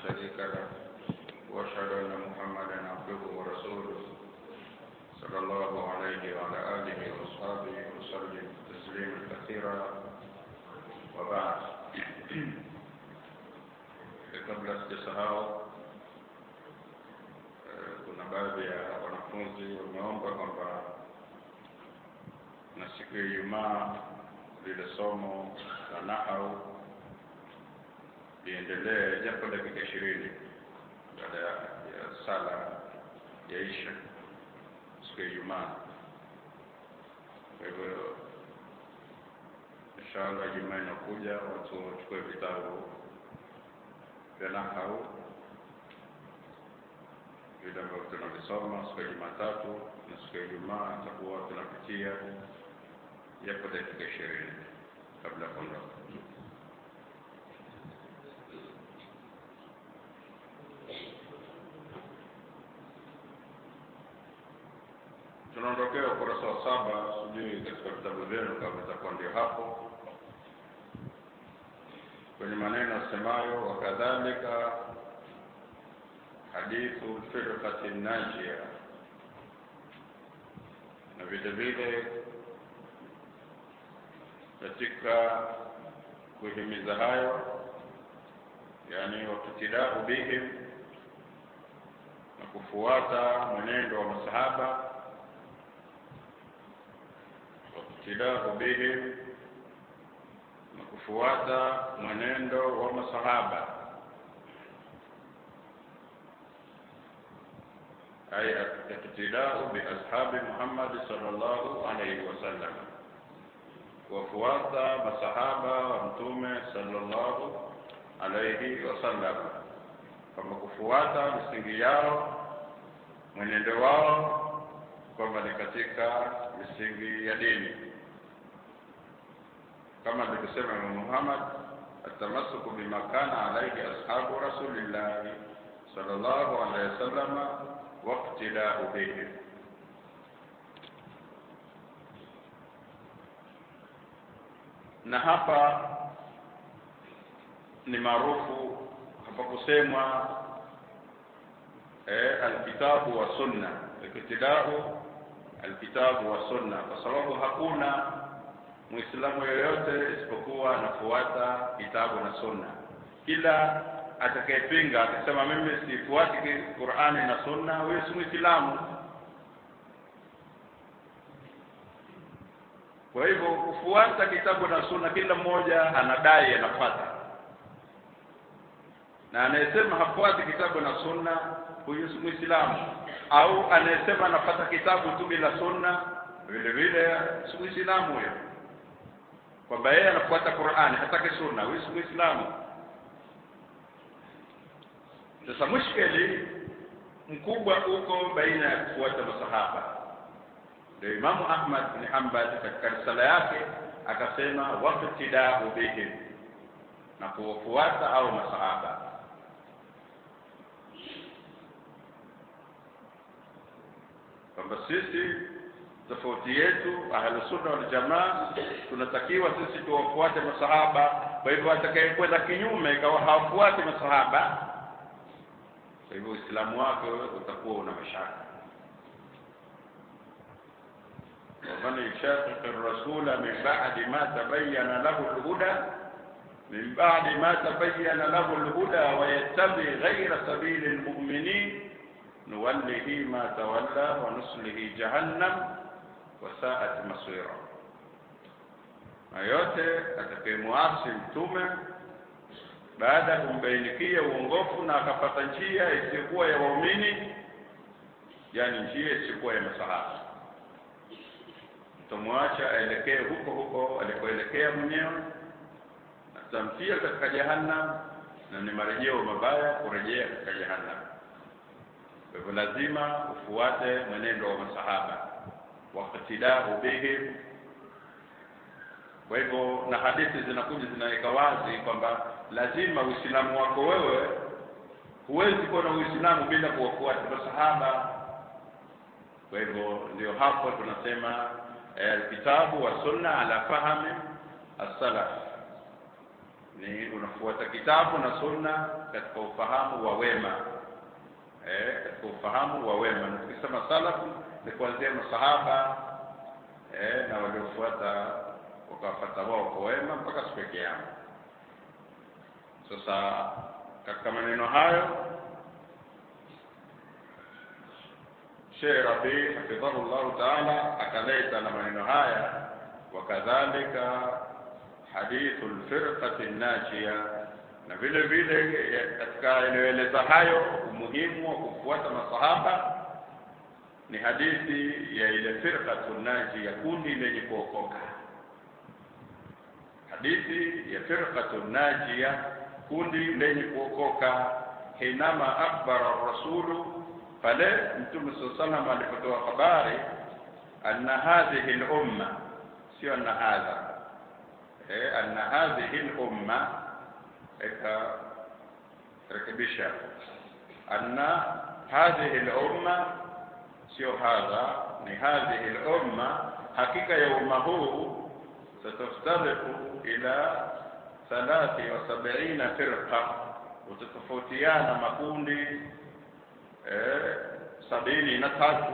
شريك له واشهد ان محمدا عبده ورسوله صلى الله عليه وعلى اله واصحابه وسلم تسليما كثيرا وبعد kabla sijasahau kuna baadhi ya wanafunzi wameomba kwamba na siku ya Ijumaa lile somo la nahau liendelee japo dakika ishirini baada ya sala ya isha siku ya Ijumaa. Kwa hivyo inshallah Ijumaa inakuja watu wachukue vitabu vya nahau vile ambavyo tunavisoma siku ya Jumatatu na siku ya Ijumaa tutakuwa tunapitia japo dakika ishirini kabla ya kuondoka. Tunaondokea ukurasa wa saba, sijui katika vitabu vyenu kama itakuwa ndio hapo kwenye maneno asemayo wakadhalika hadithu firqati najia, na vile vile katika kuhimiza hayo, yani wakitidau bihim, na kufuata mwenendo wa masahaba, wakitidau bihim na kufuata mwenendo wa masahaba ay iktidau biashabi Muhammad sallallahu alayhi wasallam, kuwafuata masahaba wa mtume sallallahu alayhi wasallam, kwamba kufuata misingi yao mwenendo wao kwamba ni katika misingi ya dini kama alivyosema Imam Muhammad atamasuku bima kana alayhi ashabu rasulillahi sallallahu alayhi wasallam waqtidau bihi na hapa ni maarufu hapa kusemwa eh, alkitabu wa sunna iktidau alkitabu wa sunna kwa sababu hakuna muislamu yoyote isipokuwa anafuata kitabu na sunna kila atakayepinga akisema mimi sifuati Qur'ani na sunna huyo si muislamu kwa hivyo kufuata kitabu na sunna kila mmoja anadai anafuata na anayesema hafuati kitabu na sunna huyo si muislamu au anayesema anafuata kitabu tu bila sunna vile vile si muislamu huyo kwamba yeye anafuata Qur'ani hataki sunna huyu si muislamu sasa mushkeli mkubwa uko baina ya kufuata masahaba ndio Imamu Ahmad bin Hanbal katika risala yake akasema waqtidau bihim na kuwafuata au masahaba kwamba sisi tofauti yetu ahlusunna wal jamaa tunatakiwa sisi tuwafuate masahaba kwa hivyo atakayekwenda kinyume ikawa hawafuati masahaba kwa hivyo uislamu wake utakuwa una mashaka waman yushaqiqi rasula min ba'di ma tabayyana lahu alhuda min ba'di ma tabayyana lahu alhuda wa yattabi ghayra sabili almu'minin nuwallihi ma tawalla wa nuslihi jahannam wasaat masira na yote atakayemwasi mtume baada ya kumbainikia uongofu na akapata njia isiyokuwa ya waumini yani njia isiyokuwa ya masahaba tutamwacha aelekee huko huko alikoelekea mwenyewe atamtia katika jahannam na ni marejeo mabaya kurejea katika jahannam kwa hivyo lazima ufuate mwenendo wa masahaba waqtidau bihim kwa hivyo na hadithi zinakuja zinaweka wazi kwamba lazima uislamu wako wewe huwezi kuwa na uislamu bila kuwafuata masahaba kwa hivyo ndio hapo tunasema alkitabu wa sunna ala fahmi as-salaf ni unafuata kitabu na sunna katika ufahamu wa wema eh, katika ufahamu wa wema na tukisema salafu ni kuanzia masahaba eh, na waliofuata wakawafuata wao kwa wema mpaka siku ya kiyama sasa katika maneno hayo Sheikh Rabi hafidhahu llahu taala akaleta na maneno haya wakadhalika hadithu lfirqati najia na vile vile katika yanayoeleza hayo umuhimu wa kufuata masahaba ni hadithi ya ile firqatu najia kundi lenye kuokoka hadithi ya firqatu najia kundi lenye kuokoka hinama akhbara rasulu pale mtume saa salam alipotoa habari anna hadhihi lumma sio anna hadha eh, anna hadhihi lumma ikarekebisha anna hadhihi lumma sio hadha ni hadhihi lumma hakika ya umma huu sataftariku ila thalathi wa sabiina firqa utatofautiana makundi eh, sabini na tatu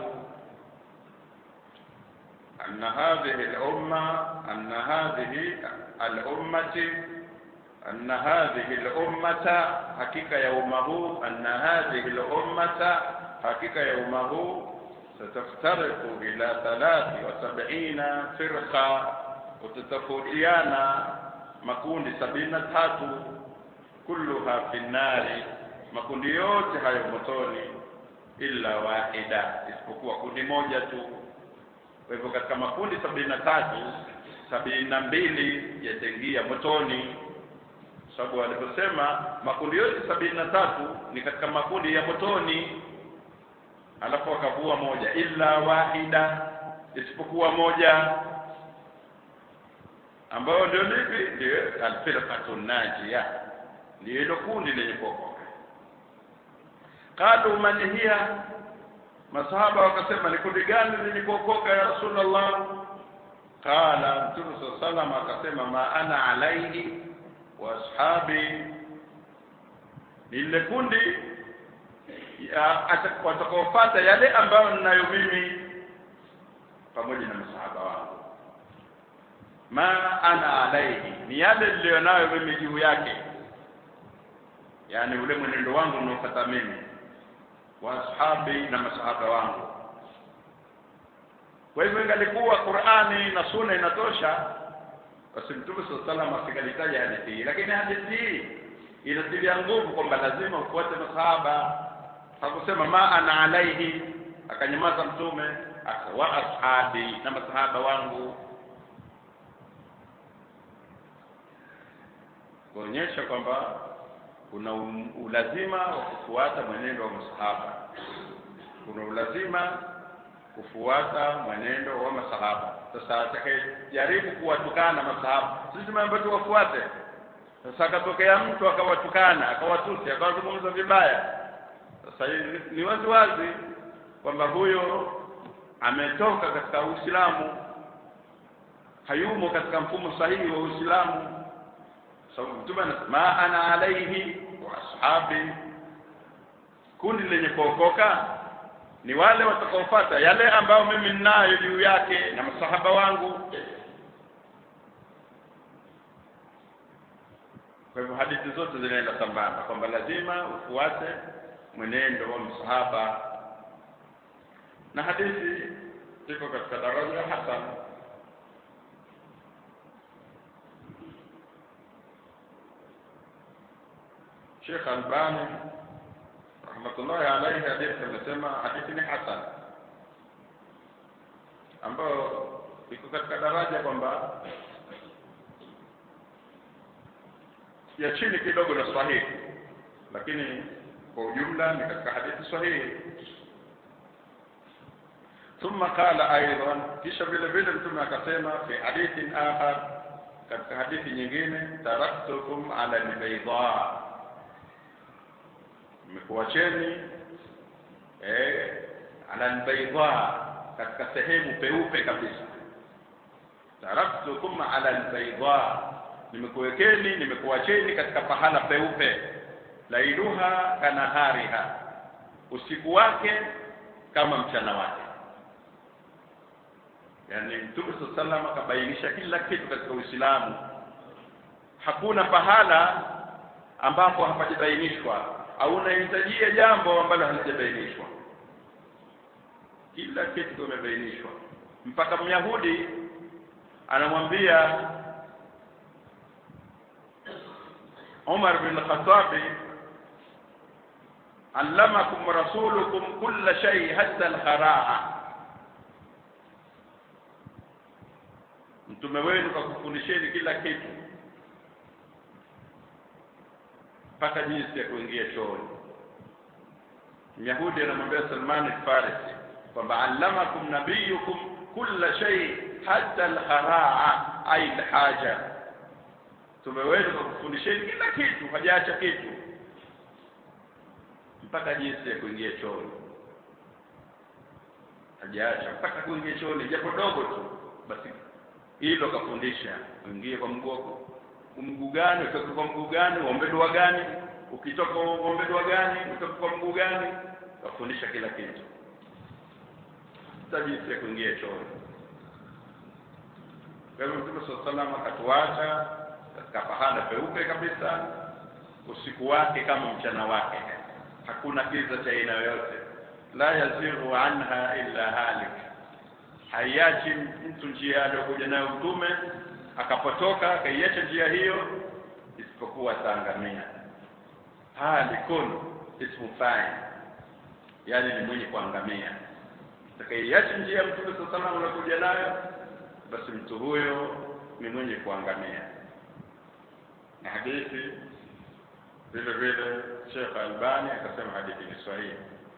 أن هذه الأمة أن هذه الأمة أن هذه الأمة حقيقة يومه أن هذه الأمة حقيقة يومه ستفترق إلى ثلاث وسبعين فرقة وتتفوتيانا مكون سبعين تاتو كلها في النار makundi yote hayo motoni illa wahida isipokuwa kundi moja tu kwa hivyo katika makundi sabini na tatu sabini na mbili yataingia motoni sababu waliposema makundi yote sabini na tatu ni katika makundi ya motoni alafu wakavua moja illa wahida isipokuwa moja ambayo ndio lipi ndio alfirqatu najia ndio hilo kundi lenye kuokoka qalu man hiya masahaba wakasema ni kundi gani lenye kuokoka ya rasulullah qala mtume saa salam akasema ma ana alaihi wa ashabi ni lile kundi watakaofata yale ambayo ninayo mimi pamoja na masahaba wangu ma ana alaihi ni yale niliyonayo mimi juu yake yaani ule mwenendo wangu unaofata mimi wa ashabi na masahaba wangu kwa hivyo ingalikuwa Qur'ani na Sunna inatosha basi Mtume SAW salam asingalitaja hadithi hii lakini hadithi hii inatilia nguvu kwamba lazima ufuate masahaba hakusema ma ana alaihi akanyamaza mtume akawa ashabi na masahaba wangu kuonyesha kwamba kuna ulazima wa kufuata mwenendo wa masahaba kuna ulazima kufuata mwenendo wa masahaba sasa atakayejaribu kuwatukana masahaba sisi tumeambiwa tuwafuate sasa akatokea mtu akawatukana akawatusi akawazungumza vibaya sasa ni wazi wazi kwamba huyo ametoka katika Uislamu hayumo katika mfumo sahihi wa Uislamu sababu mtume anasema ana alaihi wa ashabi kundi lenye kuokoka ni wale watakaofuata yale ambayo mimi ninayo juu yake na masahaba wangu kwa hivyo hadithi zote zinaenda sambamba kwamba lazima ufuate mwenendo wa msahaba na hadithi iko katika daraja ya hasan Sheikh Albani rahmatullahi alayhi hadithi amesema hadithi ni hasan ambayo iko katika daraja kwamba ya chini kidogo na sahihi lakini kwa ujumla ni katika hadithi sahihi ثم قال ايضا kisha vile vile mtume akasema fi hadithin akhar katika hadithi nyingine taraktukum ala albayda mmekuacheni eh ala albayda katika sehemu peupe kabisa taraktukum ala albayda nimekuwekeni nimekuacheni katika pahala peupe lailuha kanahariha usiku wake kama mchana wake yani mtume saa salam akabainisha kila kitu katika uislamu hakuna pahala ambapo hapajabainishwa au unahitajia jambo ambalo halijabainishwa kila kitu kimebainishwa mpaka myahudi anamwambia Umar bin Khattabi allamakum rasulukum kulla shay hatta al-kharaa mtume wenu kakufundisheni kila kitu mpaka jinsi ya kuingia chooni Myahudi anamwambia Salman al-Farisi kwamba allamakum nabiyukum kulla shay hatta al-kharaa ay al-haja mtume wenu kakufundisheni kila kitu hajaacha kitu mpaka jinsi ya kuingia chooni hajaacha mpaka kuingia chooni japo dogo tu basi hilo kafundisha uingie kwa mguu mguu gani utoke kwa mguu gani uombe dua gani ukitoka uombe dua gani utoke kwa mguu gani kafundisha kila kitu sasa jinsi ya kuingia chooni kwa hivyo mtume saa salama akatuacha katika pahala peupe kabisa usiku wake kama mchana wake hakuna kiza cha aina yoyote la yazighu anha illa halik haiachi mtu njia aliyokuja nayo mtume akapotoka akaiacha njia hiyo isipokuwa ataangamia halikun ismu fa'il yani ni mwenye kuangamia atakaiacha njia ya mtume saa salam anakuja nayo basi mtu huyo ni mwenye kuangamia na hadithi vile vile Sheikh Albani akasema hadithi ni sahihi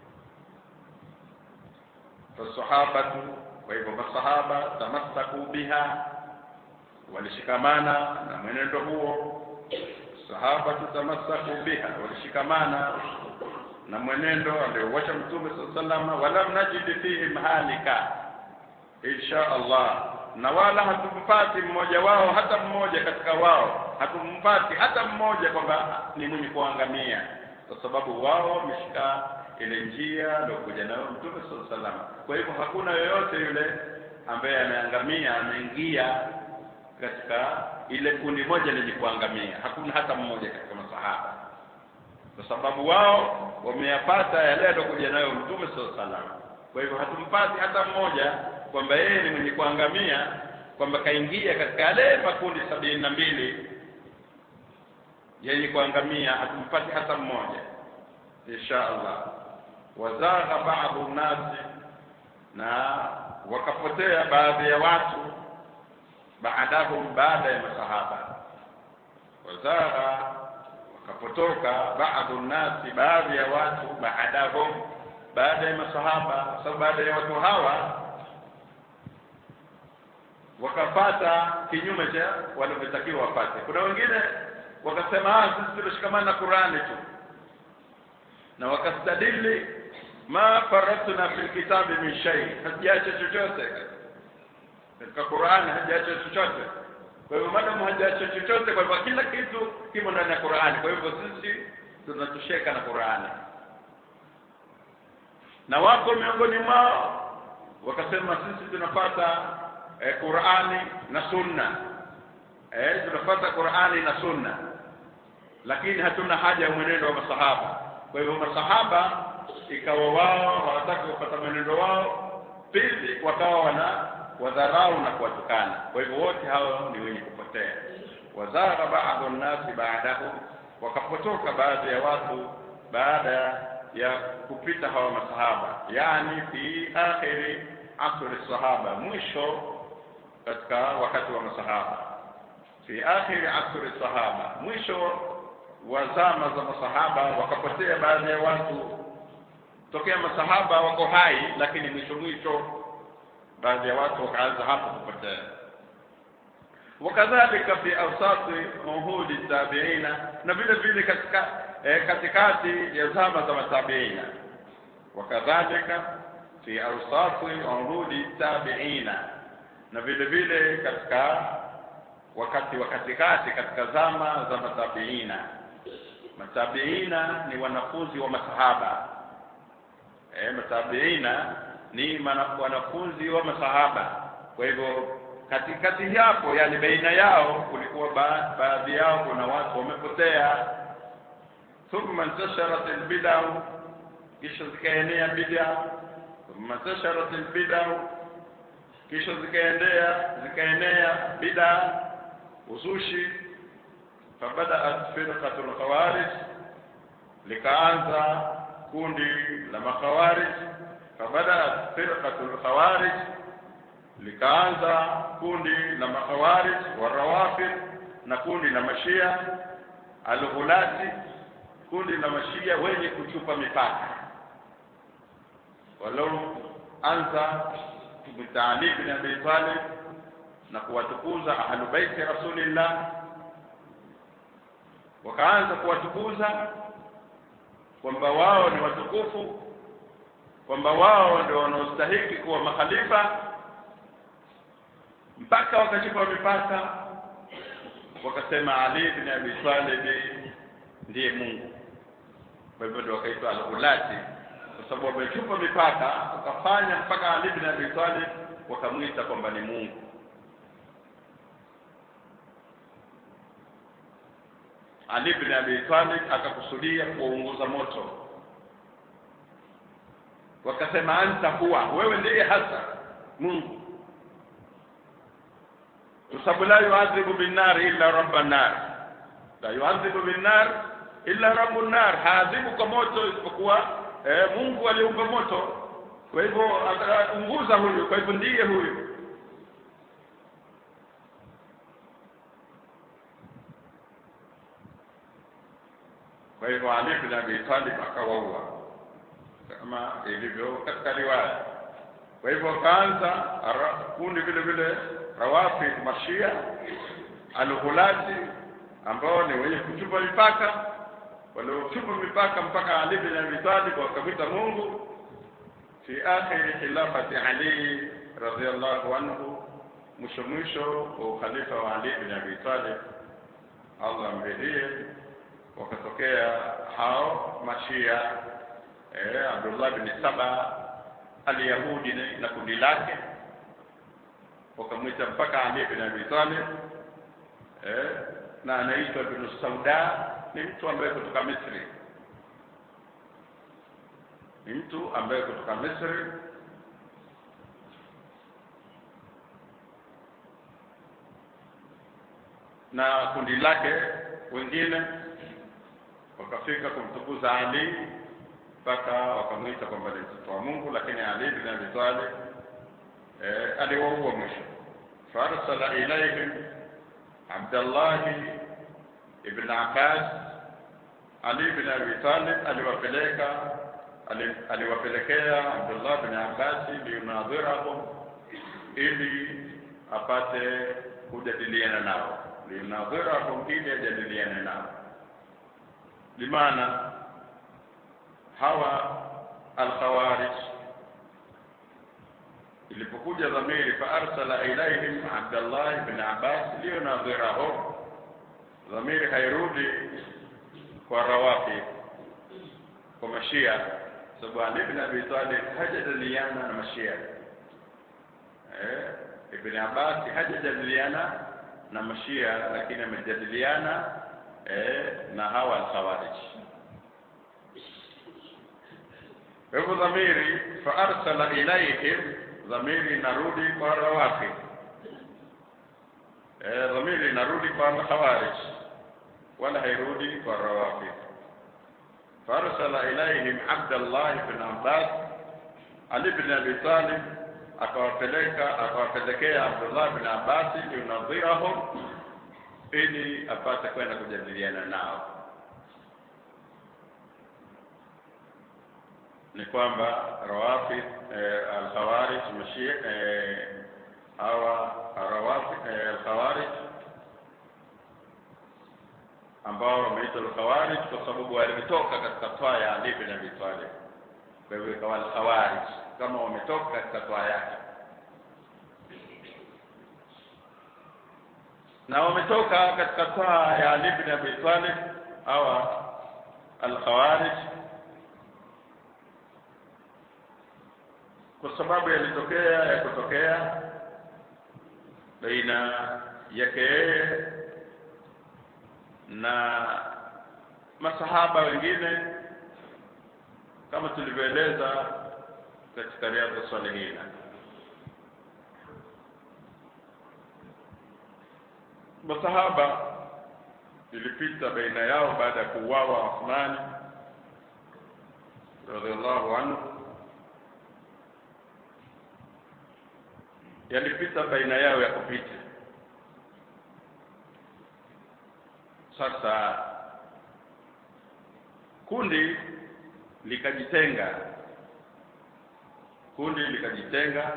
fasahabatu kwa hivyo masahaba tamassaku biha walishikamana na mwenendo huo sahaba tamassaku biha walishikamana na mwenendo aliouacha mtume saa salama walam najid fihi halika insha Allah na wala hatumpati mmoja wao hata mmoja katika wao hatumpati hata mmoja kwamba ni mwenye kuangamia kwa sababu wao wameshika ile njia aliyokuja nayo mtume saa salama kwa hivyo hakuna yoyote yule ambaye ameangamia ameingia katika ile kundi moja lenye kuangamia hakuna hata mmoja katika masahaba kwa sababu wao wameyapata yale aliyokuja nayo mtume saa salama kwa hivyo hatumpati hata mmoja kwamba yeye ni mwenye kuangamia kwamba kaingia katika yale makundi sabini na mbili yenye kuangamia hatumpati hata mmoja insha allah wazagha baadhu nnasi na wakapotea baadhi ya watu baadahum baada ya masahaba wazagha wakapotoka baadhu nnasi baadhi ya watu baadahum baada ya masahaba kwa sababu baada ya watu hawa wakapata kinyume cha walivyotakiwa wapate kuna wengine wakasema ah sisi tunashikamana na Qur'ani tu na wakastadili ma faratna fil kitabi min shay hajaacha chochote katika Qur'ani hajaacha chochote kwa hivyo madam hajaacha chochote kwa hivyo kila kitu kimo ndani ya Qur'ani kwa hivyo sisi tunatosheka na Qur'ani na wako miongoni mwao wakasema sisi tunapata eh, Qur'ani na Sunna eh, tunapata Qur'ani na Sunna lakini hatuna haja ya mwenendo wa masahaba kwa hivyo masahaba ikawa wao hawataka kupata mwenendo wao pili wakawa wana wadharau na kuwatukana kwa hivyo wote hao ni wenye kupotea wazagha baadhu nnasi baadahu wakapotoka baadhi ya watu baada ya kupita hawa masahaba yani fi akhiri asri sahaba mwisho katika wakati wa masahaba fi akhiri asri sahaba mwisho wa zama za masahaba wakapotea baadhi ya watu tokea masahaba wako hai lakini mwisho mwisho baadhi ya watu wakaanza hapo kupotea wakadhalika fi awsati uhudi tabiina na vile vile katika eh, katikati ya zama za matabiina wakadhalika fi awsati uhudi tabiina na vile vile katika wakati wa katikati katika zama za matabiina matabiina ni wanafunzi wa masahaba e, matabiina ni mana, wanafunzi wa masahaba kwa hivyo katikati hapo yani baina yao kulikuwa ba, baadhi yao kuna watu wamepotea thumma intasharat albid'a kisha zikaenea bid'a thumma intasharat albid'a kisha zikaenea zikaenea bid'a uzushi fabadaat firqatu lkhawarij likaanza kundi la makhawarij fabadaat firqatu lkhawarij likaanza kundi la makhawarij warawafid na kundi la mashia alghulati kundi la mashia wenye kuchupa mipaka walioanza bitaali bin abi talib na kuwatukuza ahlu baiti rasulillah wakaanza kuwatukuza kwamba wao ni watukufu kwamba wao ndio wanaostahiki kuwa makhalifa mpaka wakachupa mipaka wakasema Ali bin Abi Talib ndiye Mungu kwa hivyo ndio wakaitwa al-ulati kwa sababu wamechupa mipaka wakafanya mpaka Ali bin Abi Talib wakamwita kwamba ni Mungu Ali bin Abi Talib akakusudia kuwaunguza moto wakasema anta huwa wewe ndiye hasa Mungu sababu la yuadhibu binnar illa rabban nar la yuadhibu binnar illa rabbun nar haadhibu kwa moto isipokuwa eh, Mungu aliumba moto kwa hivyo ataunguza huyu kwa hivyo ndiye huyu kwa hivyo Ali bin Abi Talib akawaua kama ilivyo katika riwaya kwa hivyo akaanza kundi vile vile rawafid mashia alghulati ambao ni wenye kuchupa mipaka waliochupa mipaka mpaka Ali bin Abi Talib wakamwita Mungu fi akhiri khilafati Ali radhiallahu anhu mwisho mwisho wa ukhalifa wa Ali bin Abi Talib Allah amridhie wakatokea hao mashia eh, Abdullah bin Saba alyahudi na kundi lake wakamwita mpaka Ali bin Abi Talib eh, na anaitwa Ibn Sauda ni mtu ambaye kutoka Misri ni mtu ambaye kutoka Misri na kundi lake wengine wakafika kumtukuza Ali mpaka wakamwita kwamba ni mtoto wa Mungu, lakini Ali bin Abi Talib eh, aliwaua mwisho. Farsala ilaihim Abdullah ibn Abbas. Ali bin Abi Talib aliwapeleka aliwapelekea Abdullah bin Abbas liyunadhirahum, ili apate kujadiliana nao, liyunadhirahum, ili ajadiliane nao limaana hawa alkhawarij ilipokuja dhamiri fa arsala ilaihim Abdullah ibn Abbas liyunadhirahum, dhamiri hairudi kwa rawafi kwa mashia, sababu Ali ibn Abi Talib hajadiliana na mashia eh, Ibn Abbas hajajadiliana na mashia, lakini amejadiliana eh, na hawa alkhawarij kwa hivyo dhamiri fa arsala ilaihim dhamiri inarudi kwa rawafi eh, dhamiri inarudi kwa khawarij wala hairudi kwa rawafi farsala ilaihim Abdullah ibn Abbas Ali ibn Abi Talib akawapeleka akawapelekea Abdullah ibn Abbas yunadhirahum ili apate kwenda kujadiliana nao ni kwamba rawafid eh, alkhawarij mashia eh, hawa rawafid eh, alkhawarij ambao wameitwa alkhawarij kwa sababu walitoka katika twaa ya Ali bin Abi Talib. Kwa hivyo ikawa alkhawarij kama wametoka katika twaa yake. na wametoka katika taa ya Ali ibn Abi Talib au al-Khawarij kwa sababu yalitokea ya kutokea baina yake yeye na masahaba wengine kama tulivyoeleza katika riadha salihina masahaba ilipita baina yao baada ya kuuawa Uthman radhiallahu anhu yalipita baina yao ya kupita sasa kundi likajitenga kundi likajitenga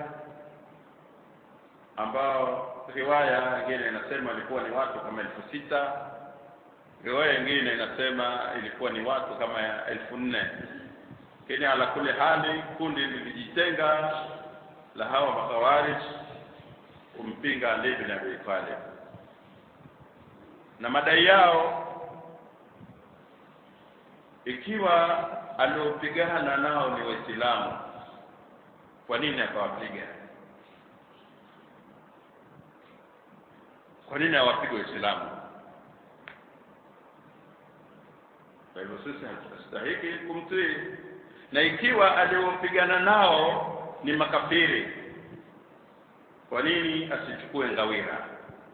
ambao riwaya nyingine inasema ilikuwa ni watu kama elfu sita riwaya nyingine inasema ilikuwa ni watu kama ya elfu nne lakini ala kule hali kundi lilijitenga la hawa makhawarij kumpinga Ali bin Abi Talib na madai yao ikiwa aliopigana nao ni Waislamu kwa nini akawapiga kwa nini hawapigwe Waislamu kwa hivyo sisi hatustahiki kumtii na ikiwa aliopigana nao ni makafiri kwa nini asichukue ngawira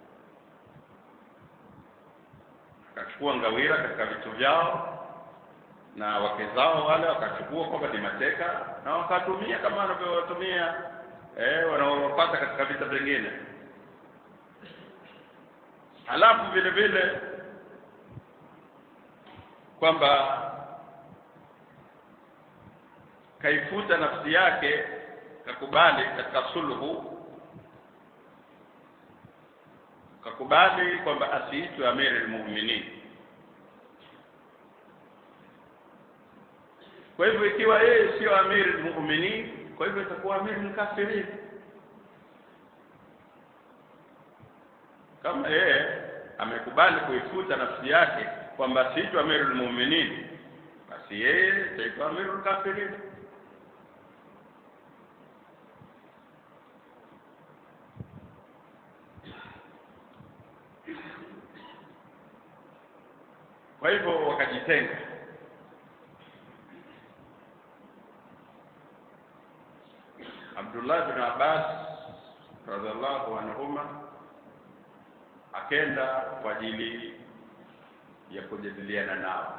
akachukua ngawira katika vitu vyao na wake zao wale wakachukua kwamba ni mateka na wakatumia kama wanavyowatumia eh, wanaowapata katika vita vingine halafu vile vile kwamba kaifuta nafsi yake kakubali katika sulhu kakubali kwamba asiitwe amiri almu'minin kwa hivyo ikiwa yeye sio amiri almu'minin kwa hivyo itakuwa amiri alkafirin kama yeye amekubali kuifuta nafsi yake kwamba asiitwe amiri almu'minin basi yeye itaitwa amiri alkafirin kwa hivyo wakajitenga Abdullah bin Abbas radhiallahu anhuma akenda kwa ajili ya kujadiliana nao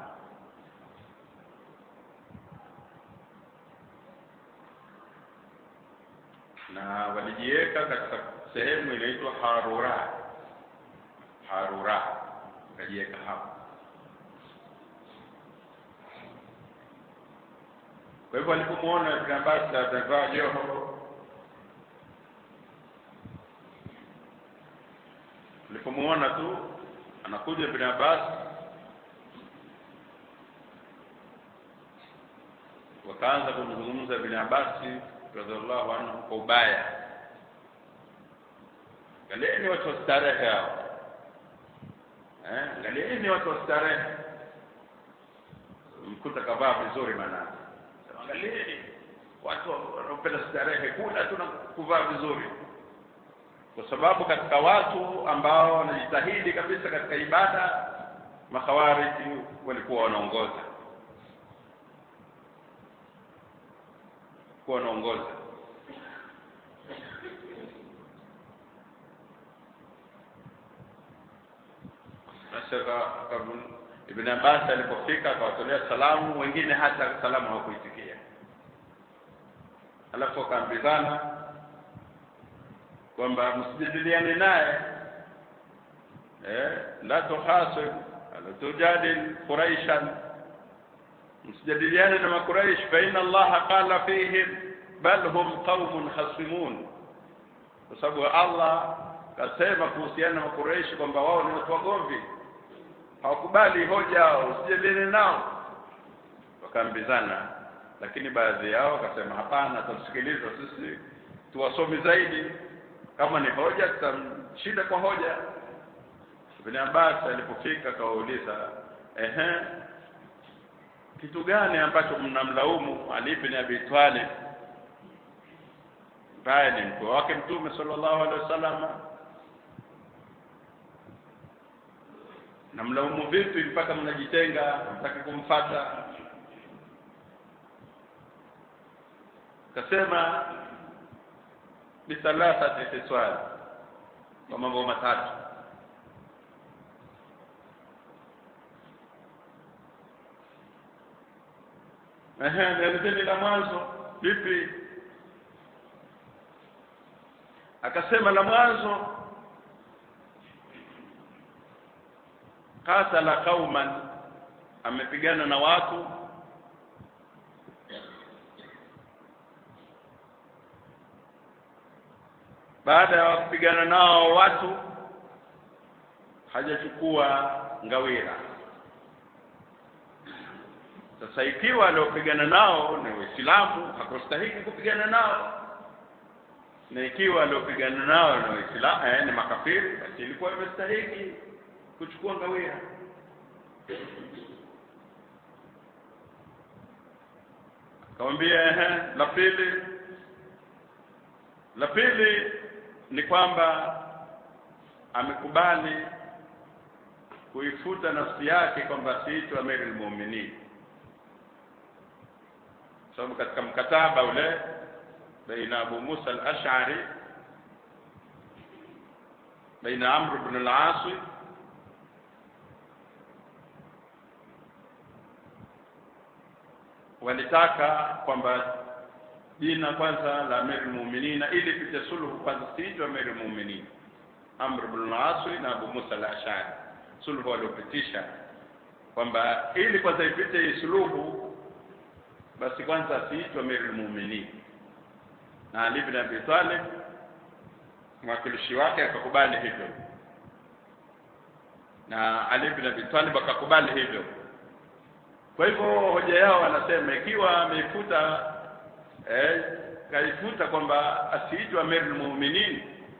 na walijiweka katika sehemu inaitwa Harura Harura wakajiweka hapo kwa hivyo alipomwona Ibn Abbas amevaa joho alipomwona tu anakuja Ibn Abbas wakaanza kumzungumza Ibn Abbas radhiallahu anhu kwa ubaya angalieni watu wa starehe hao eh angalieni watu wa starehe mkuta kavaa vizuri maana angalieni watu wanaopenda starehe kula tu na kuvaa vizuri kwa sababu katika watu ambao wanajitahidi kabisa katika ibada makhawariji walikuwa wanaongoza kuwa wanaongoza sasa Ibn Abbas alipofika akawatolea salamu wengine hata salamu hawakuitikia alafu akaambizana kwamba msijadiliane naye eh la tuhasib ala tujadil quraishan msijadiliane na makuraish fa inna allaha qala fihim bal hum qaumun khasimun kwa sababu Allah kasema kuhusiana na makuraish kwamba wao ni watu wagomvi hawakubali hoja usijadiliane nao wakaambizana lakini baadhi yao wakasema hapana tusikiliza sisi tuwasomi zaidi kama ni hoja tutamshinda kwa hoja Ibn Abbas alipofika akawauliza ehe kitu gani ambacho mnamlaumu Ali ibn Abi Talib ambaye ni mkwe wake Mtume sallallahu alaihi wasallam namlaumu vipi mpaka mnajitenga mtaki kumfata kasema bithalathati tiswal kwa mambo matatu ehe nielezeni la mwanzo vipi akasema la mwanzo qatala qauman amepigana na watu baada ya kupigana nao watu hajachukua ngawira sasa ikiwa aliopigana nao ni waislamu hakustahiki kupigana nao na ikiwa aliopigana nao ni waislamu eh, ni makafiri basi ilikuwa imestahiki kuchukua ngawira akamwambia ehe la pili la pili ni kwamba amekubali kuifuta nafsi yake kwamba siitwa amirul mu'minin sababu katika mkataba ule baina Abu Musa al-Ash'ari baina Amr ibn al-As walitaka kwamba jina kwanza la Amir al-Mu'minin ili pite sulhu kwanza siitwe Amir al-Mu'minin Amr ibn al-As na Abu Musa al-Ash'ari sulhu waliopitisha kwamba ili kwanza ipite hii suluhu basi kwanza asiitwe Amir al-Mu'minin na Ali ibn Abi Talib mwakilishi wake akakubali hivyo na Ali ibn Abi Talib akakubali hivyo kwa hivyo hoja yao wanasema ikiwa ameifuta eh, kaifuta kwamba asiitwe amirul mu'minin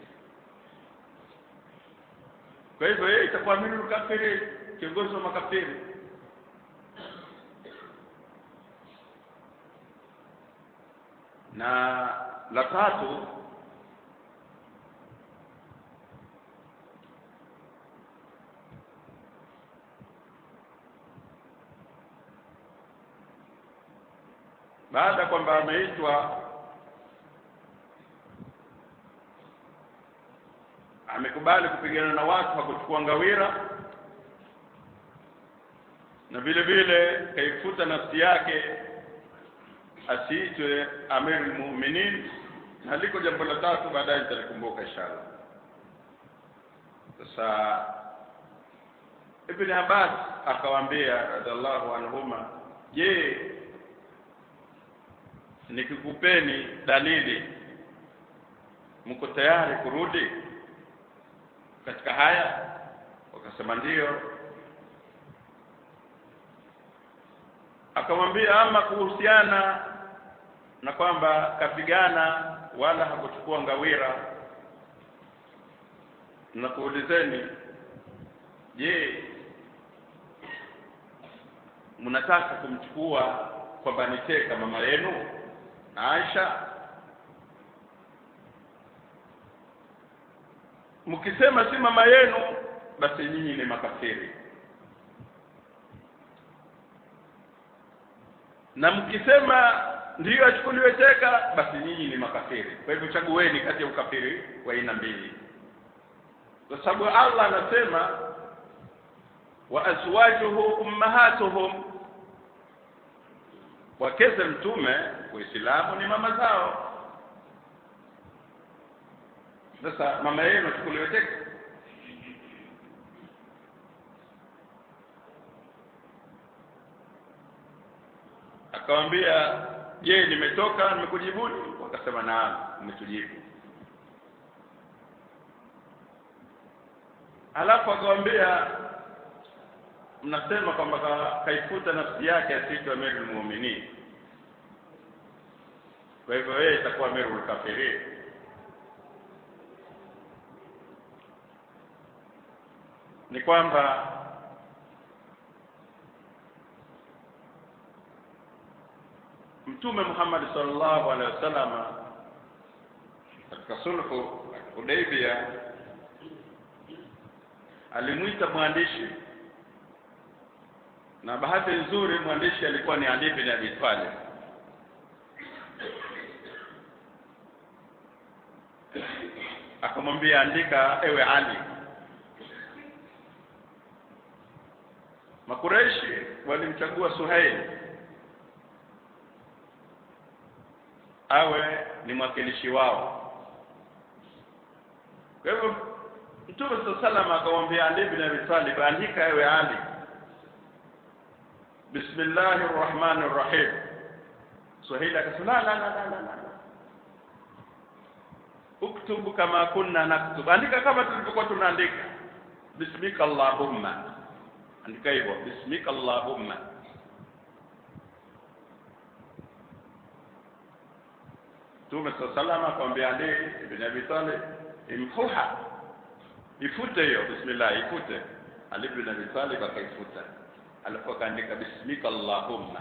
kwa hivyo yeye itakuwa amirul kafiri kiongozi wa makafiri na la tatu baada kwamba ameitwa amekubali kupigana na watu hakuchukua ngawira na vile vile kaifuta nafsi yake asiitwe amirul mu'minin na liko jambo la tatu baadaye nitalikumbuka inshallah sasa Ibn Abbas akawaambia radhiallahu anhuma je nikikupeni dalili mko tayari kurudi katika haya wakasema ndiyo akamwambia ama kuhusiana na kwamba kapigana wala hakuchukua ngawira na kuulizeni je mnataka kumchukua kwamba niteka mama yenu Aisha mkisema si mama yenu basi nyinyi ni makafiri na mkisema ndiyo achukuliwe teka basi nyinyi ni makafiri kwa hivyo chagueni kati ya ukafiri wa aina mbili kwa sababu Allah anasema wa azwajuhu ummahatuhum wakeze mtume waislamu ni mama zao sasa mama yenu achukuliwe teka akamwambia je nimetoka nimekujibuni wakasema naam umetujibu alafu akamwambia mnasema kwamba ka, kaifuta nafsi yake asiitwe amirul mu'minin kwa hivyo yeye itakuwa amirul kafirin ni kwamba mtume Muhammad sallallahu alaihi wasallam katika sulhu Hudaybia alimwita mwandishi na bahati nzuri mwandishi alikuwa ni Ali bin Abi Talib akamwambia andika ewe Ali Makureishi walimchagua Suhail awe ni mwakilishi wao kwa hivyo Mtume sallam akamwambia Ali bin Abi Talib andika ewe Ali Bismillahir Rahmanir Rahim Suhail akasema la la la la la uktubu kama kunna naktub andika kama tulivyokuwa tunaandika bismika allahumma andika hivyo bismika allahumma Mtume sallallahu akamwambia Ali ibn Abi Talib imhuha ifute hiyo bismillah ifute Ali ibn Abi Talib akaifuta alafu akaandika bismika allahumma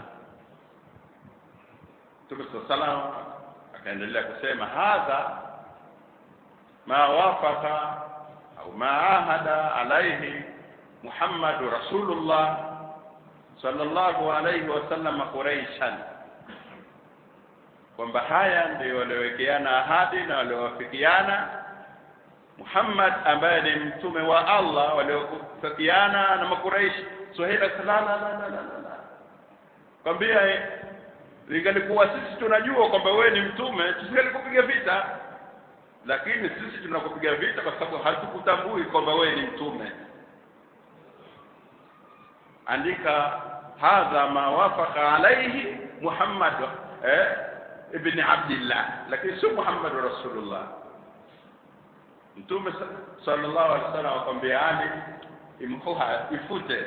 Mtume sallallahu akaendelea kusema hadha ma wafaqa au ma ahada alayhi Muhammad Rasulullah sallallahu alayhi wasallam Quraishan kwamba haya ndio waliowekeana ahadi na waliowafikiana Muhammad ambaye ni mtume wa Allah waliofikiana na makuraishi Suhaila la la la la la kwambia lingalikuwa sisi tunajua kwamba wewe ni mtume tusingalikupiga vita lakini sisi tunakupiga vita kwa sababu hatukutambui kwamba wewe ni mtume andika hadha ma wafaqa alayhi Muhammad eh ibn Abdullah lakini sio Muhammad Rasulullah Mtume sallallahu alaihi wasallam akamwambia Ali imhuha ifute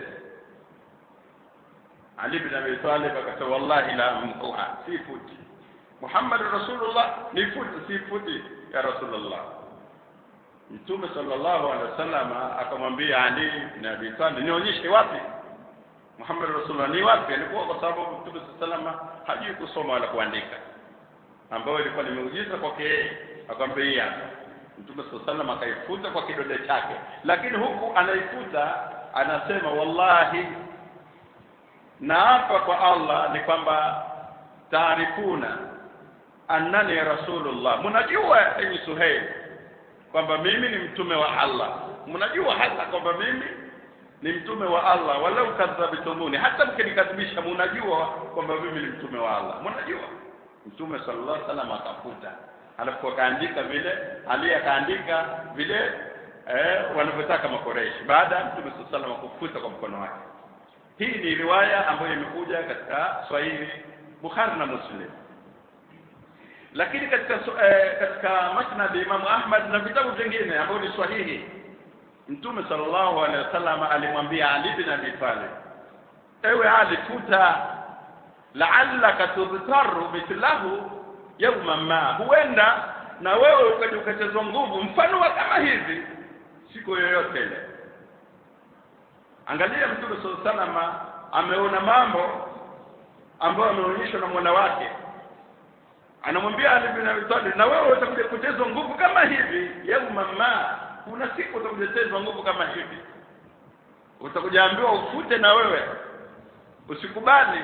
Ali bin Abi Talib akasema wallahi la mhuha sifuti Muhammad Rasulullah nifuti sifuti ya Rasulullah Mtume sallallahu alaihi wasallam akamwambia Ali bin Abi Talib nionyeshe wapi Muhammad Rasulullah ni wapi alikuwa kwa sababu Mtume sallallahu alaihi wasallam hajui kusoma wala kuandika ambayo ilikuwa ni muujiza kwake akamwambia Mtume sallallahu akaifuta kwa kidole chake lakini huku anaifuta anasema wallahi naapa kwa Allah ni kwamba taarifuna annani rasulullah mnajua enyi Suhail kwamba mimi ni mtume wa Allah mnajua hata kwamba mimi ni mtume wa Allah walau kadhabtumuni hata mkinikadhibisha mnajua kwamba mimi ni mtume wa Allah mnajua mtume sallallahu alaihi wasallam akafuta alafu akaandika vile Ali akaandika vile eh, wanavyotaka makoreshi baada ya mtume sallallahu alaihi wasallam kufuta kwa mkono wake hii ni riwaya ambayo imekuja katika Swahili Bukhari na Muslim lakini katika eh, katika Musnad Imam Ahmad na vitabu vingine ambavyo ni sahihi Mtume sallallahu alaihi wasallam alimwambia Ali bin Abi Talib ewe Ali futa la'allaka tudhtaru mithlahu yawma ma huenda na wewe ukaja ukachezwa nguvu mfano wa kama hivi siku yoyote ile angalia mtume sallallahu alaihi wasallam ameona mambo ambayo ameonyeshwa na mwana wake anamwambia Ali bin Abi Talib na wewe utakuja kuchezwa nguvu kama hivi yawma ma kuna siku utakuja kuchezwa nguvu kama hivi utakuja ambiwa ufute na wewe usikubali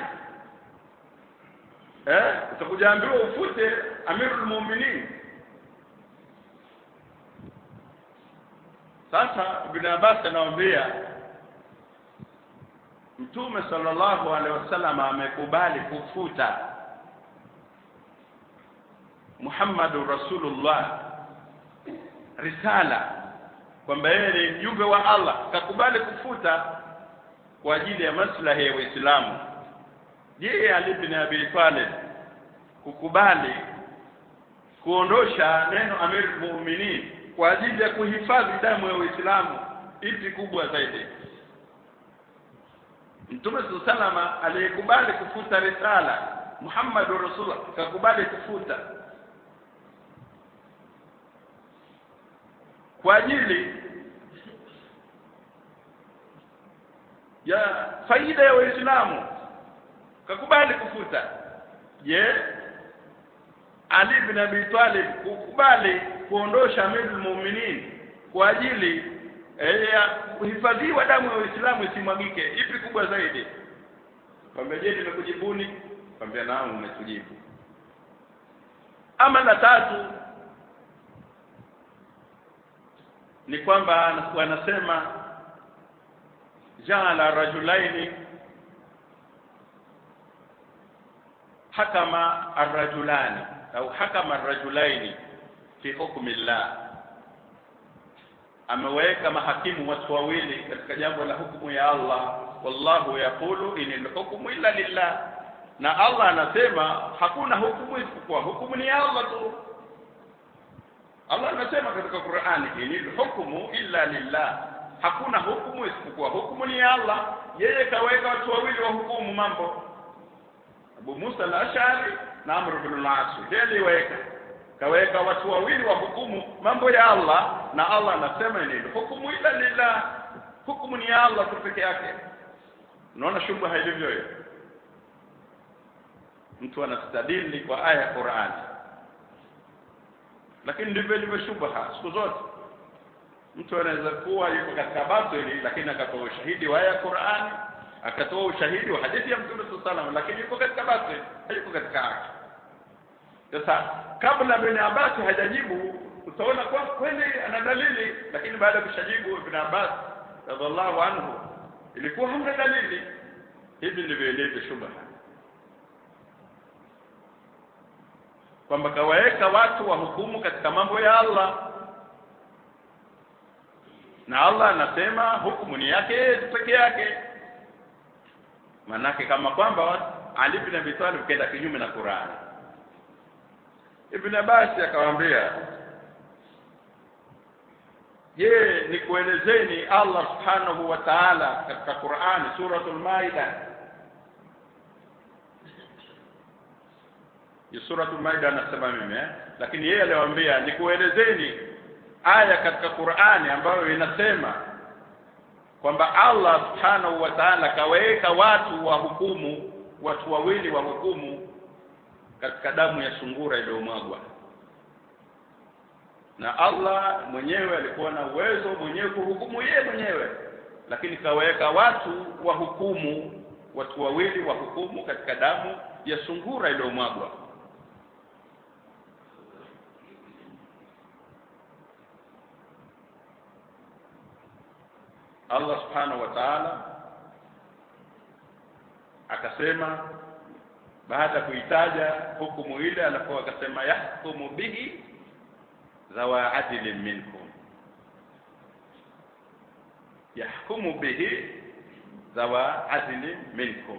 eh utakuja ambiwa ufute amirul mu'minin sasa ibn Abbas anawaambia Mtume sallallahu alaihi wasallam amekubali kufuta Muhammadur Rasulullah risala kwamba yeye ni mjumbe wa Allah kakubali kufuta kwa ajili ya maslahi ya Uislamu je Ali bin Abi Talib kukubali kuondosha neno Amir Mu'minin kwa ajili ya kuhifadhi damu ya Uislamu ipi kubwa zaidi Mtume salama aliyekubali kufuta risala Muhammad Rasulullah kakubali kufuta kwa ajili ya faida ya waislamu kakubali kufuta je ali bin abi talib kukubali kuondosha amirul mu'minin kwa ajili eh, ya kuhifadhiwa damu ya Uislamu isimwagike ipi kubwa zaidi kwambia je nimekujibuni kwambia naam umetujibu ama la tatu ni kwamba wanasema jaala rajulaini hakama arrajulani au hakama arrajulaini fi hukmi llah ameweka mahakimu watu wawili katika jambo la hukumu ya Allah wallahu yaqulu inil hukmu illa lillah na Allah anasema hakuna hukumu isipokuwa hukumu ni ya Allah tu Allah anasema katika Qur'ani inil hukmu illa lillah hakuna hukumu isipokuwa hukumu ni ya Allah yeye kaweka watu wawili wa hukumu mambo Abu Musa al-Ash'ari na Amr ibn al-As ndiye aliweka kaweka watu wawili wa hukumu mambo ya Allah na Allah anasema ni hukumu ila lillah hukumu ni ya Allah tu peke yake unaona shubha ilivyo hiyo mtu anastadili kwa aya ya Qur'an lakini ndivyo ilivyo shubha siku zote mtu anaweza kuwa yuko katika batili lakini akatoa ushahidi wa aya ya Qur'an akatoa ushahidi wa hadithi ya Mtume sallallahu alaihi wasallam lakini yuko katika batili hayuko katika haki sasa kabla Ibn Abbas hajajibu utaona kwa kweli ana dalili lakini baada ya kushajibu Ibn Abbas radhiallahu anhu ilikuwa hamna dalili hivi ndivyo ilivyo shubha kwamba kawaweka watu wa hukumu katika mambo ya Allah na Allah anasema hukumu ni yake peke yake manake kama kwamba Ali bin Abi Talib kaenda kinyume na Qur'ani Ibn Abbas akawaambia je nikuelezeni Allah subhanahu wa ta'ala katika Qur'ani suratul Maida ya suratul Maida anasema mimi eh? lakini yeye aliwaambia nikuelezeni aya katika Qur'ani ambayo inasema kwamba Allah subhanahu wa ta'ala kaweka watu wa hukumu watu wawili wa hukumu katika damu ya sungura iliyomwagwa na Allah mwenyewe alikuwa na uwezo mwenyewe kuhukumu yeye mwenyewe lakini kaweka watu wa hukumu watu wawili wa hukumu katika damu ya sungura iliyomwagwa Allah subhanahu wa ta'ala akasema baada ya kuitaja hukumu ile alafu akasema yahkumu bihi dhawa adlin minkum yahkumu bihi dhawa adlin minkum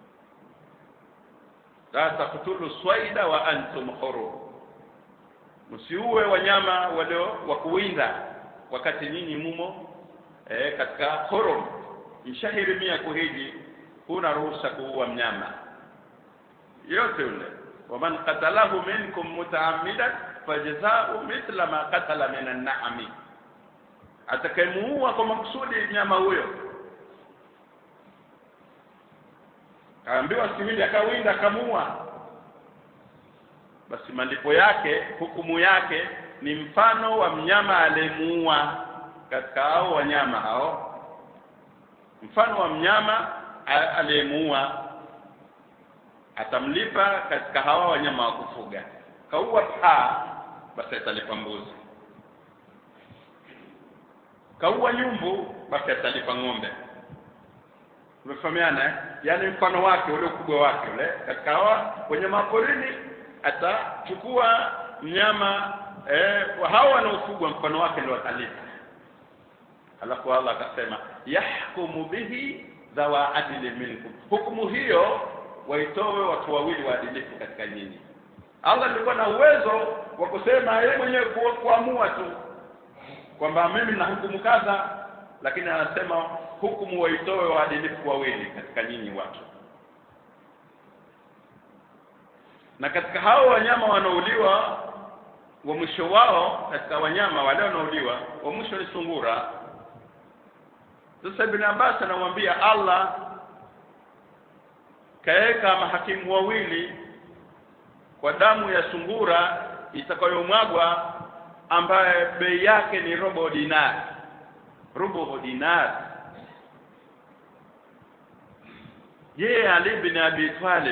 la taqtulu swaida wa antum hurum msiue wanyama walio wa kuwinda wakati nyinyi mumo eh, katika hurum mshahirimia kuhiji huna ruhusa kuua mnyama yote yule waman qatalahu minkum mutaammidan fajazau mithla ma qatala min an-na'ami atakayemuua kwa makusudi mnyama huyo kaambiwa siwili akawinda akamuua basi malipo yake hukumu yake ni mfano wa mnyama aliyemuua katika hao wanyama hao mfano wa mnyama aliyemuua atamlipa katika hawa wanyama wa kufuga kaua paa basi atalipa mbuzi kaua nyumbu basi atalipa ng'ombe umefahamiana yaani mfano wake ule ukubwa wake ule katika hawa wanyama porini atachukua mnyama eh, hao wanaofugwa mfano wake ndio atalipa alafu Allah akasema yahkumu bihi dhawa adli minkum hukumu hiyo waitoe watu wawili waadilifu katika nyinyi Allah alikuwa na uwezo wa kusema yeye mwenyewe kuamua tu kwamba mimi na hukumu kadha lakini anasema hukumu waitoe waadilifu wawili katika nyinyi watu na katika hao wanyama wanaouliwa wa mwisho wao katika wanyama wale wanaouliwa wa mwisho ni sungura sasa ibn Abbas anamwambia Allah kaeka mahakimu wawili kwa damu ya sungura itakayomwagwa ambaye bei yake ni robo dinar robo dinar je Ali bin Abi Talib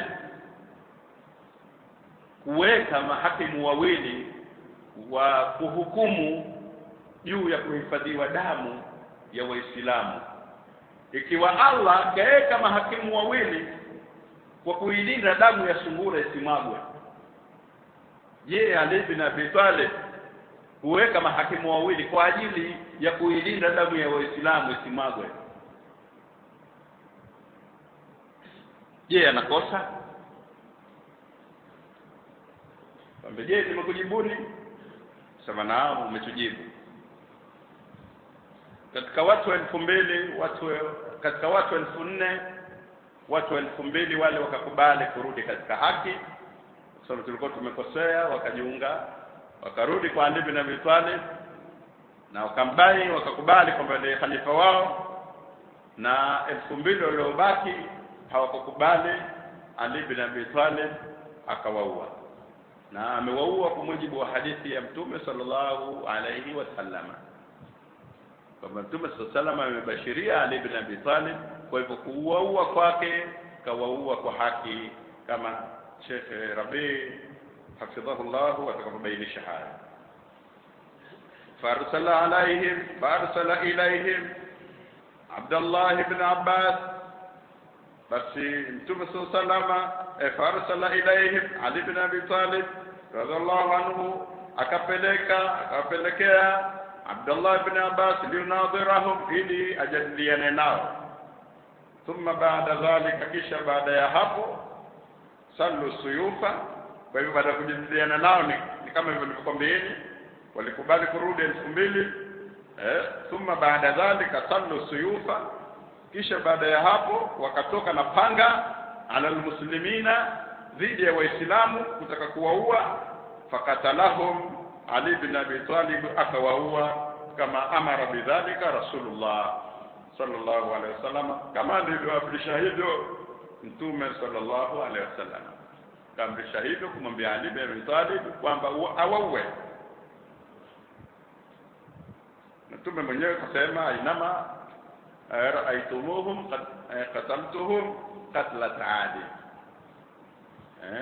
kuweka mahakimu wawili wa kuhukumu juu ya kuhifadhiwa damu ya Waislamu ikiwa Allah kaweka mahakimu wawili kwa kuilinda damu ya sungura isimwagwe je Ali bin Abi Talib huweka mahakimu wawili kwa ajili ya kuilinda damu ya Waislamu isimwagwe je anakosa Kwamba je nimekujibuni sema naam umetujibu katika watu elfu mbili watu katika watu elfu nne watu elfu mbili wale wakakubali kurudi katika haki kwa sababu tulikuwa tumekosea wakajiunga wakarudi kwa Ali bin Abi Talib na wakambai wakakubali kwamba ndiye khalifa wao na elfu mbili waliobaki hawakukubali Ali bin Abi Talib akawaua na amewaua kwa mujibu wa hadithi ya Mtume sallallahu alayhi wasallama kwamba Mtume sallallahu amebashiria Ali bin Abi Talib kwa hivyo kuuaua kwake kawaua kwa haki kama Sheikh Rabi hafidhahullah atakapobainisha haya farsala alaihim farsala ilaihim Abdullah ibn Abbas basi Mtume sallallahu farsala ilaihim Ali ibn Abi Talib radhiallahu anhu akapeleka akapelekea Abdullah ibn Abbas liunadhirahum ili ajadiliane nao thumma baada dhalika kisha baada ya hapo sallu suyufa kwa hivyo baada ya kujadiliana nao ni, ni kama hivyo nilivyokwambieni walikubali kurudi elfu mbili eh, thumma baada dhalika sallu suyufa kisha baada ya hapo wakatoka na panga ala almuslimina dhidi ya waislamu kutaka kuwaua fakatalahum ali bin abi talib akawaua kama amara bidhalika rasulullah sallallahu alaihi wasallam kama alivyoamrisha hivyo mtume sallallahu alaihi wasallam kaamrisha hivyo kumwambia ali bin abi talib kwamba awaue mtume mwenyewe kasema inama raaitumuhum qataltuhum qatlat adi eh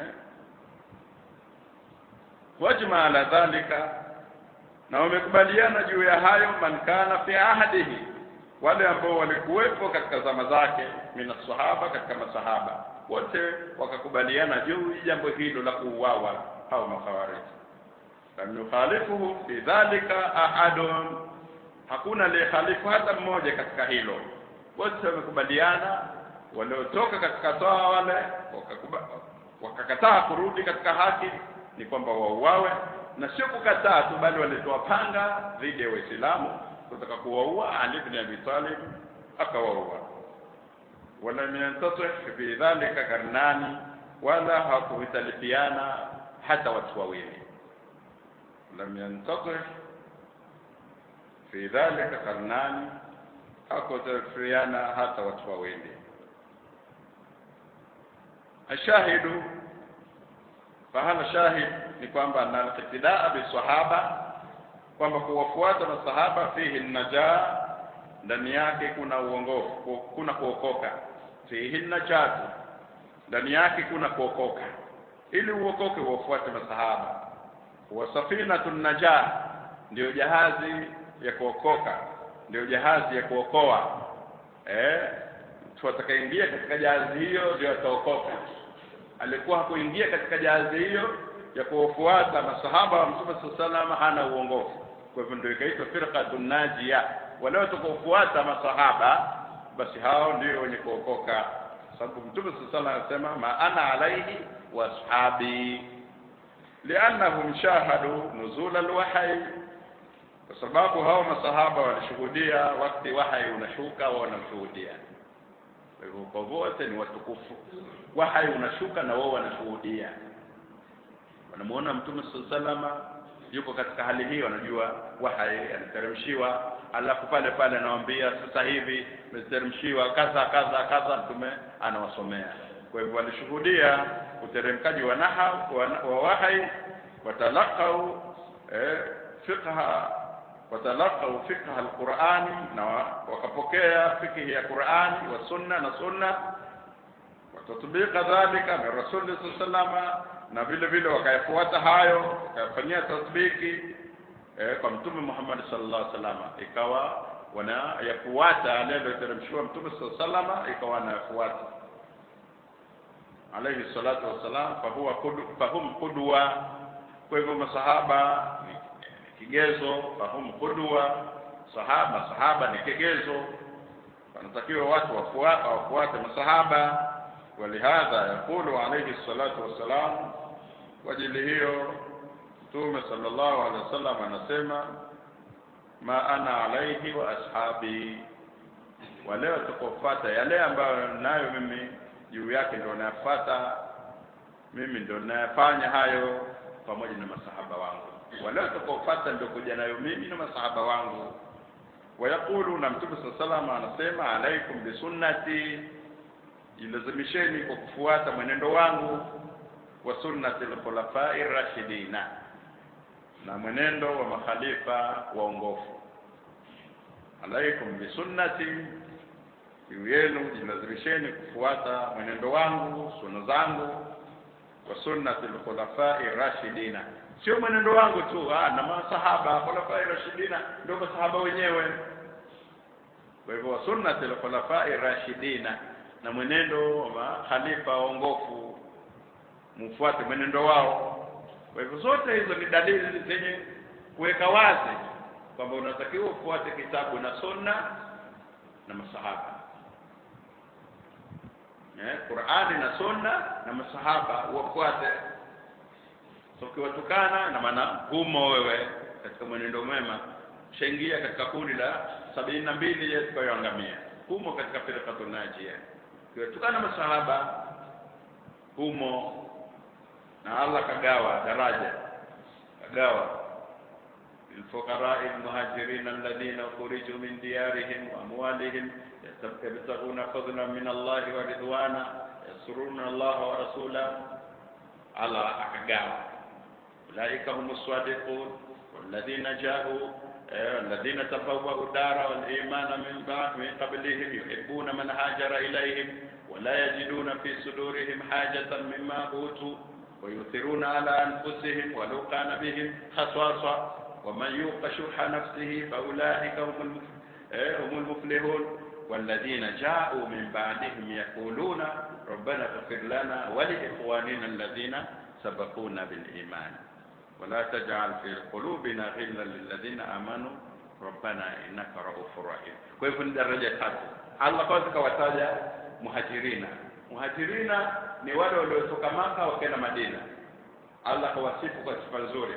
wajma ala dhalika na wamekubaliana juu ya hayo man kana fi ahdihi wale ambao walikuwepo katika zama zake min sahaba katika masahaba wote wakakubaliana juu jambo hilo la kuuawa au makhawarij lam yukhalifuhu fi dhalika ahadun hakuna aliyehalifu hata mmoja katika hilo wote wamekubaliana waliotoka katika toa wale wakakataa kurudi katika haki ni kwamba wauawe na sio kukataa tu bali walitoa panga dhidi ya waislamu kutaka kuwaua Ali ibn Abi Talib akawaua wala yantasih fi dhalika karnani wala hakuhitalifiana hata watu wawili lam yantasih fi dhalika karnani hakuhitalifiana hata watu wawili ashahidu fahala shahid ni kwamba na al-iqtidaa bisahaba kwamba kuwafuata masahaba fihi najaa ndani yake kuna uongofu kuna kuokoka fihi najatu ndani yake kuna kuokoka ili uokoke uwafuate masahaba wa safinatun najaa ndio jahazi ya kuokoka ndio jahazi ya kuokoa eh mtu atakayeingia katika jahazi hiyo ndio ataokoka alikuwa hakuingia katika jahazi hiyo ya kuwafuata masahaba wa Mtume sallallahu hana uongofu kwa hivyo ndio ikaitwa firqatun najia wale watakaofuata masahaba basi hao ndio wenye kuokoka sababu Mtume sallallahu anasema ma ana alaihi wa ashabi liannahum shahadu nuzul alwahyi kwa sababu hao masahaba walishuhudia wakati wahyi unashuka wao wanashuhudia kwa hivyo kwa wote ni watukufu wahyi unashuka na wao wanashuhudia wanamuona mtume sallallahu yuko katika hali hiyo anajua wahai anateremshiwa alafu pale pale anawambia sasa hivi imeteremshiwa kadha kadha kadha mtume anawasomea kwa hivyo walishuhudia uteremkaji wa naha wa, wa wahai watalaqau eh, fiqha watalaqau fiqha alqurani na wakapokea fikhi ya qurani wa sunna na sunna watatbika dhalika min rasuli sallama na vile vile wakayafuata hayo wakayafanyia tatbiki eh, kwa mtume Muhammad sallallahu alaihi wasallam ikawa wanayafuata yale yaliyoteremshiwa mtume sallallahu alaihi wasallam ikawa wanayafuata alayhi salatu wassalam fahuwa kudu, fahum qudwa kwa hivyo masahaba ni kigezo fahum qudwa sahaba sahaba ni kigezo wanatakiwa watu wafuate wafuate masahaba walihadha yaqulu alayhi salatu wassalam kwa ajili hiyo mtume sallallahu alaihi wasallam anasema ma ana alaihi wa ashabi wale watakaofuata yale ambayo nayo mimi juu yake ndio nayafuata mimi ndio nayafanya hayo pamoja na masahaba wangu wale watakaofuata ndio kuja nayo mimi na masahaba wangu wayaqulu na mtume sallallahu alaihi wasallam anasema alaikum bisunnati jilazimisheni kwa kufuata mwenendo wangu wa sunnati al-khulafai rashidina na mwenendo wa makhalifa waongofu alaikum bisunnati juu yenu jilazimisheni kufuata mwenendo wangu sunna zangu wa sunnati al-khulafai rashidina sio mwenendo wangu tu ah, na masahaba khulafai rashidina ndio masahaba wenyewe kwa hivyo wa sunnati al-khulafai rashidina na mwenendo wa makhalifa waongofu mfuate mwenendo wao kwa hivyo zote hizo ni dalili zenye kuweka wazi kwamba unatakiwa ufuate kitabu na sunna na masahaba eh, Qur'ani na sunna na masahaba wafuate so ukiwatukana na maana humo wewe katika mwenendo mwema shaingia katika kundi la sabini na mbili yatakayoangamia humo katika firqatun najia ukiwatukana masahaba humo na Allah kagawa daraja kagawa للفقراء المهاجرين الذين أخرجوا من ديارهم وأموالهم يبتغون فضلا من الله ورضوانا يسرون الله ورسوله على أحقام أولئك هم الصادقون والذين جاءوا الذين تبوأوا الدار والإيمان من بعد من قبلهم يحبون من هاجر إليهم ولا يجدون في صدورهم حاجة مما أوتوا ويؤثرون على أنفسهم ولو كان بهم خصاصة ومن يوق شح نفسه فأولئك هم هم المفلحون والذين جاءوا من بعدهم يقولون ربنا اغفر لنا ولإخواننا الذين سبقونا بالإيمان ولا تجعل في قلوبنا غلا للذين آمنوا ربنا إنك رؤوف رحيم kwa hivyo ni daraja tatu Allah kwanza kawataja muhajirina muhajirina ni wale waliotoka maka wakaenda madina Allah kawasifu kwa sifa nzuri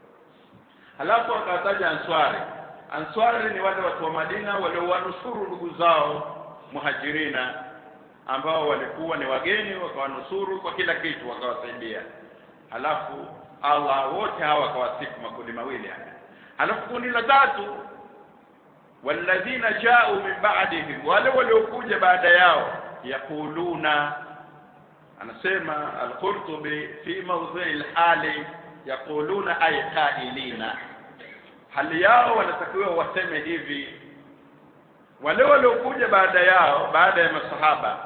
halafu akawataja answari answari ni wale watu wa madina waliowanusuru ndugu zao muhajirina ambao walikuwa ni wageni wakawanusuru kwa kila kitu wakawasaidia halafu Allah wote hawa wakawasifu makundi mawili haya halafu kundi la tatu walladhina ja'u min ba'dihim wale waliokuja baada yao yaquluna anasema al-Qurtubi fi mawdhi al-hali yaquluna ay qailina hali yao wanatakiwa waseme hivi wale waliokuja baada yao baada ya masahaba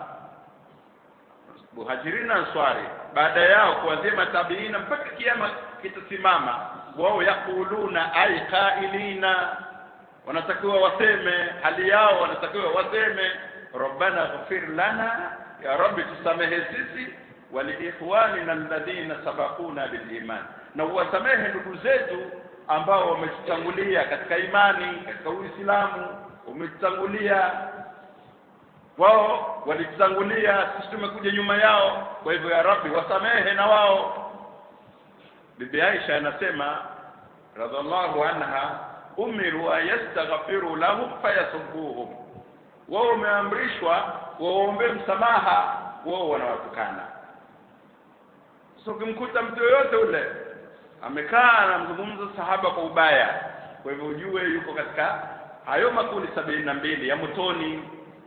muhajirina answari baada yao kuanzia matabiina mpaka kiama kitasimama wao yakuluna ay qailina wanatakiwa waseme hali yao wanatakiwa waseme rabbana ghfir lana ya rabbi tusamehe sisi waliikhwanina alladhina sabaquna biliman na uwasamehe ndugu zetu ambao wametutangulia katika imani katika uislamu wametutangulia wao walitutangulia sisi tumekuja nyuma yao kwa hivyo ya rabbi wasamehe na wao bibi Aisha anasema radhiallahu anha umiru ayastaghfiru lahum fayasubbuhum wao wameamrishwa waombe msamaha wao wanawatukana so ukimkuta mtu yoyote ule amekaa anamzungumza sahaba kwa ubaya kwa hivyo ujue yuko katika hayo makundi sabini na mbili ya motoni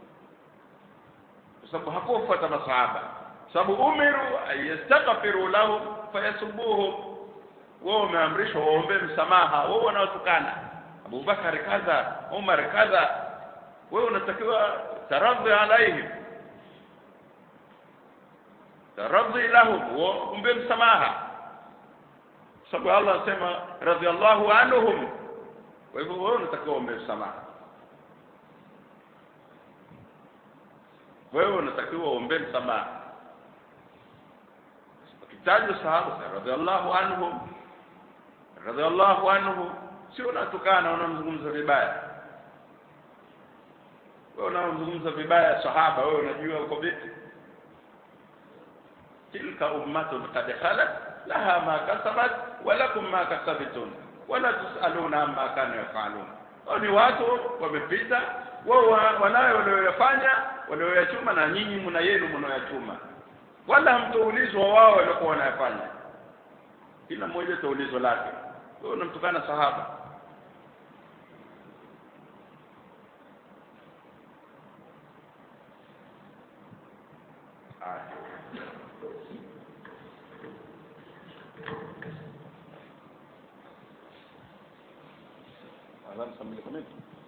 kwa sababu hakufuata masahaba sababu umiru yastaghfiru lahum fayasubuhum wao wameamrishwa waombe msamaha wao wanaotukana Abubakar kadha Umar kadha wewe unatakiwa taradhi alaihim taradhi lahum waombe msamaha sababu Allah anasema radhiallahu anhum kwa hivyo wewe unatakiwa uombe msamaha wewe unatakiwa uombe msamaha kitajwa sahaba radhiallahu anhum radhiallahu anhu sio unatukana unamzungumza vibaya wewe unamzungumza vibaya sahaba wewe unajua uko vipi tilka ummatun qad khalat laha ma kasabat wa lakum ma kasabtum wala tusaluna amma kanu yafalun hao ni watu wamepita wao wanayo walioyafanya walioyachuma na nyinyi mna yenu mnayoyachuma wala hamtoulizwa wao waliokuwa wanayafanya kila mmoja taulizwa lake wewe unamtukana sahaba Adhan sambil komit.